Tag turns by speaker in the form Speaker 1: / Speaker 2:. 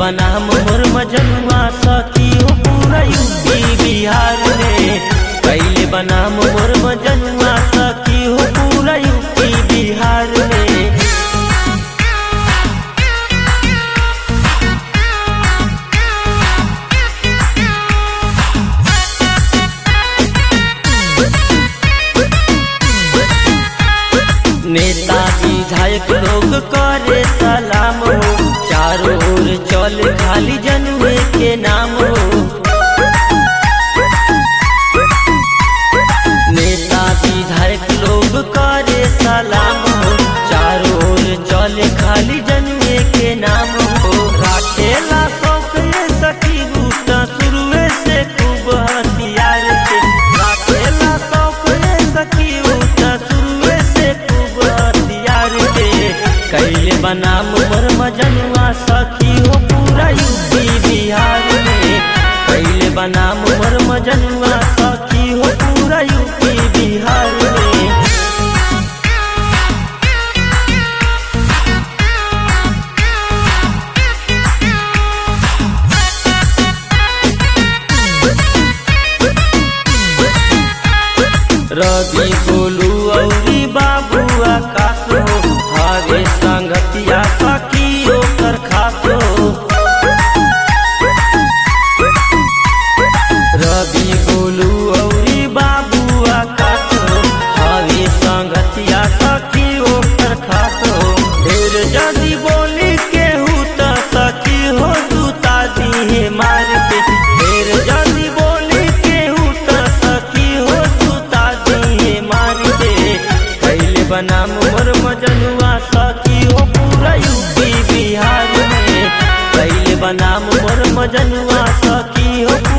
Speaker 1: बनाम मोर मजनुआ सखी हो पूरा यूपी बिहार में कैले बनाम मोर मजनुआ सखी हो पूरा यूपी बिहार में नेता विधायक लोग करे सलाम हो चारों ओर चल खाली जनुए के नाम हो नेता विधायक लोग करे सलाम हो चारों ओर चल खाली जनुए के नाम हो राखेला शौक ये सखी बूटा शुरुए से खूब हथियार के राखेला शौक ये सखी बूटा शुरुए से खूब हथियार के कैले बनाम मोर मजनुआ सखी हो पूरा यूपी बिहार में कैले बनाम मोर मजनुआ सखी हो पूरा यूपी बिहार में रवि गोलू औरी बाबू आकाश हो हरे संगतिया सखी ओकर खास हो रवि गोलू औरी बाबू आकाश हो हरे संगतिया सखी ओकर खास हो ढेर जदी बोली केहू त सखी हो जूता दिहे मार के ढेर जदी बोली केहू त सखी हो जूता दिहे मार के कैले बनाम मोर मजनुआ सखी हो पूरा यूपी बिहार में कैले बनाम मोर मजनुआ सखी हो